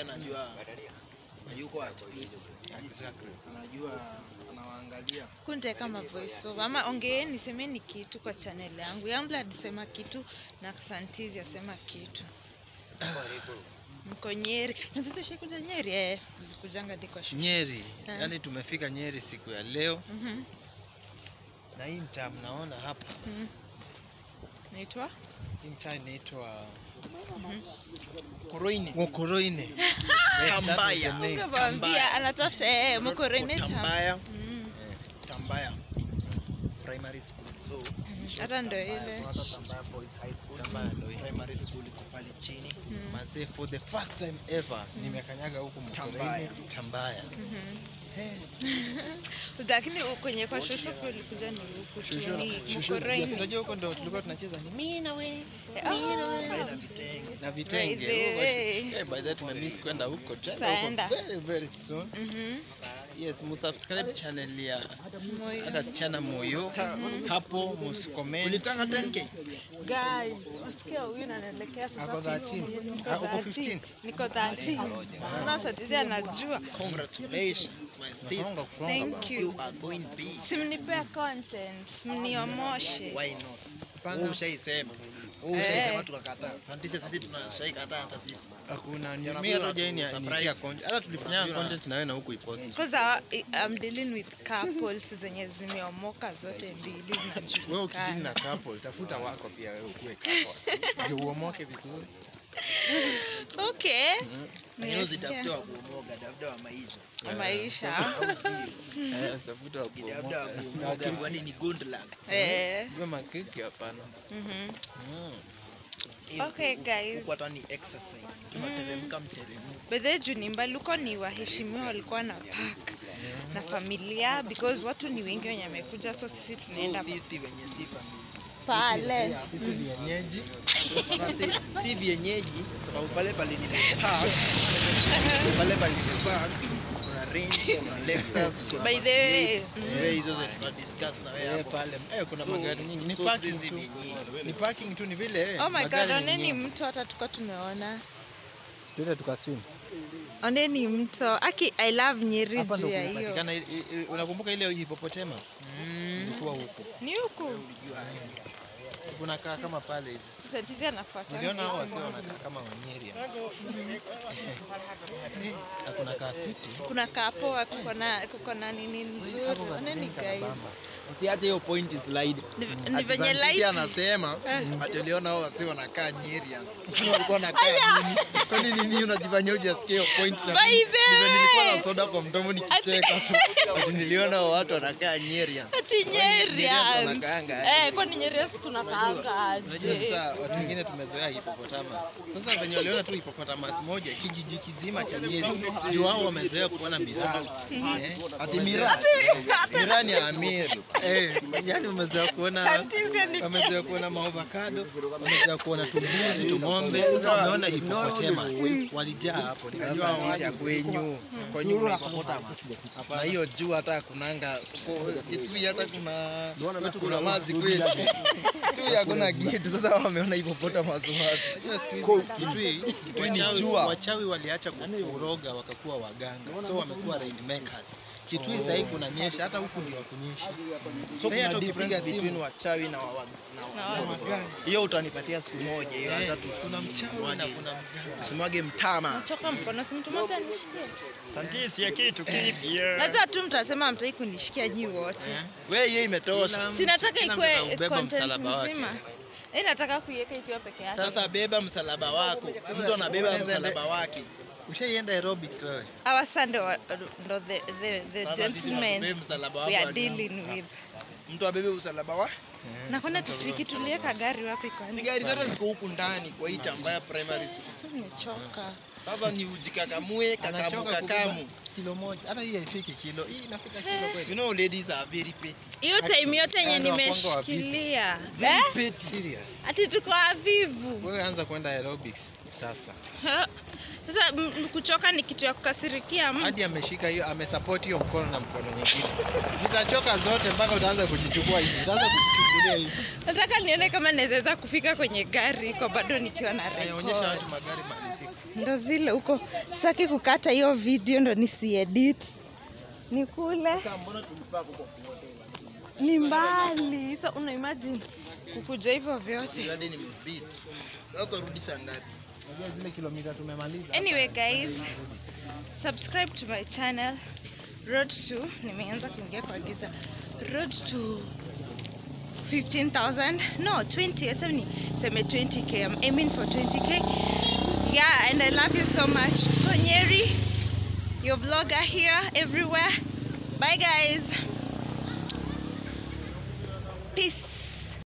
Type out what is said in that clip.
anajua yuko at peace. Exactly. Anajua anawaangalia. kunte kama voice over ama ongeeni semeni kitu kwa channel yangu yangu alisema kitu na santizi asema kitu mko nyeri kuja nyeri eh nilikujanga ndiko shule Nyeri, Ah. yani tumefika Nyeri siku ya leo Mhm, na hii mtaa mnaona hapa, mhm. naitwa hii mtaa inaitwa Koroini. Ngokoroine. Yes, that was the Kambaya. name. Ungemwambia anatafuta eh mko reneta Tambaya. Mm, Tambaya. Primary school. So, hata ndo ile hata Tambaya Boys High School. Tambaya ndo hii. Primary school iko pale chini. Mm, Mazee, for the first time ever nimekanyaga huku Mkoroine. Tambaya. Tambaya. mhm. Eh, lakini kwenye kwa shosho pia ulikuja ni huku tu shushu- ni shushu- mko yes, unajua huko ndo tulikuwa tunacheza ni mimi na wewe Pale na vitenge. na vitenge. By the Oh, way. but- eh, by that tumemiss kwenda huko. Tutaenda Tutaenda. huko very very soon. Mhm. Yes, musubscribe channel ya Moyo. hata sichana moyo hapo, musicomment. Ulitaka 10k? Guys, wasikia huyu na naelekea sasa Ako 13. 15. Niko Ah, uko 13. 15. Niko 13. Naona Satizi anajua. Congratulations, my sister. Songa, songa Thank bana. you. You are going big. Simnipea content, mniomoshe. Why not? Hapana. Wewe ushaisema. Wewe ushaisema tukakataa. Fantisi sisi tunashaikataa hata sisi. Hakuna Ndio mimi hata nakuwa jai ni surprise. nikia content. Hata tulifanya Unajua- content na wewe na huku ipost. Because I- I'm dealing with couples zenye zimeomoka zote mbili Wewe ukidili na zinajulikana. couple, tafuta wako pia wewe ukuwe couple. Ndio uomoke vizuri. Okay. Lakini usitafute Nimesikia. wa kuomoga, tafuta wa maisha. Maisha. Au sio? Eh, tafuta wa Tafuta wa kuomoka. kuomoga, kwani ni good luck. Eh. Hiyo makiki hapana. mhm. Mm. Okay guys. Huku hata ni exercise. Tunateremka mteremko. Bedhe juu ni mbali huko ni waheshimiwa walikuwa na park na familia because watu ni wengi wenye wamekuja so sisi tunaenda So sisi wenye si familia. pale. Sisi vienyeji. Sasa si, si vienyeji sababu pale pale ni park. Pale pale ni park. Kuna Range, kuna Lexus, kuna By the way, Mercedes. Wewe hizo zote tuna discuss na wewe Eh, hapo. pale. Eh, kuna So- magari nyingi. Ni so parking sisi tu. vienyeji. Ni parking tu ni vile. eh, Oh my god, magari ni oneni nyingi. mto hata tuko tumeona. Tuende tukaswim. Oneni mto. Aki I love Nyeri Hapa juu ndo ya hiyo. kunapatikana i- i- unakumbuka ile hippopotamus? Ilikuwa huko. Ni huku. Kunakaa kama pale hivi. Satizi anafuata. Uliona hao wasio wanakaa kama Wanyeri. Na kunakaa fiti. Kuna kapoa kuko na kuko na nini nzuri. Oneni guys. Usiache hiyo point slide. Ni- Ati Ni venye Santizi light. anasema ati uliona hao wasi wanakaa Nyeri. Walikuwa wanakaa nini? Kwani nini unajifanyia hujasikia hiyo point na By mimi- the nime- nilikuwa way. na soda kwa mdomo nikicheka tu. Ati niliona hao watu wanakaa Nyeri. Ati Nyerians. wanakaanga aje? Eh, kwani Nyerians tunakaanga Unajua aje? sasa watu wengine tumezoea hippopotamus. Sasa venye waliona tu hippopotamus moja kijiji kizima cha Nyeri, ndio wao wamezoea kuona miraa. Eh, Ati Mira. Mira ni Amiru. Eh, yani wamezoea kuona wamezoea kuona maovakado, wamezoea kuona tumbuzi, tung'ombe. Sasa wameona hippopotamus. Walijaa hapo. Nikajua hao Sasa ya watu kwenyu kwenyu kuna hippopotamus. Na hiyo juu hata kunanga Kitui hata kuna kwetu kuna maji kweli. Kitui hakuna kitu. Sasa wameona hippopotamus wapi? Unajua siku hizi Kitui, Kitui ni wachawi- jua. wachawi waliacha kuroga wakakuwa waganga, so wamekuwa rainmakers. Kitui sasa hivi kunanyesha, hata huku ndio wakunyeshi. So Sasa hata kuna ukipiga difference between simu wachawi na wa- na wa- waganga, hiyo utanipatia siku moja hiyo hata eh, kuna mchawi na tusimwage kuna mganga. tusimwage mtama. Choka mkono si mtu mmoja anishikie. Santisi ya kitu kipya. Lazima tu mtasema hamtaki kunishikia nyi wote. Wewe hiyo imetosha. Kila- Sinataka kila mtu ikuwe anaubeba content msalaba wake. mzima. Eh, nataka kuiweka ikiwa peke yake. Sasa beba msalaba wako. Mtu anabeba msalaba wake. Ushaienda aerobics wewe? Our son ndo ndo the the, the Sasa sisi tunabeba gentlemen msalaba we wako. are aje. dealing with. Mtu abebe msalaba wake. Na kwenda tufiki tuliweka gari wapi Ni kwani? gari zote ziko huku ndani kwa hii tambaya primary school. Nimechoka. Sasa ni ujikakamue kakamu Anachoka kubeba kakamu. kilo moja, hata hii haifiki kilo. Hii inafika kilo You kweli? know ladies are very petty. Hiyo time yote yenye Yaani wakwanga wavivu. nimeshikilia. Very Eh? petty. Serious. Ati tuko wavivu. Wewe anza kwenda aerobics sasa. Ha? Sasa m- m- kuchoka ni kitu ya kukasirikia mtu. Hadi ameshika hiyo, amesupport hiyo mkono na mkono nyingine. Zitachoka zote mpaka utaanza kujichukua hivi. Utaanza kujichukulia hivi. Nataka nione kama naweza kufika kwenye gari kwa bado nikiwa na Onyesha record. watu magari mali ziko. ndo zile huko saki kukata hiyo video ndo nisiedit nikule ni mbali so una imagine kukuja hivyo vyote hadi nimebeat. Sasa utarudi saa ngapi? Unajua zile kilomita tumemaliza. anyway guys subscribe to my channel road to nimeanza kuingia kwa giza road to 15000 no 20 acha ni seme 20k i'm aiming for 20k yeah and i love you so much tuko nyeri your vlogger here everywhere bye guys peace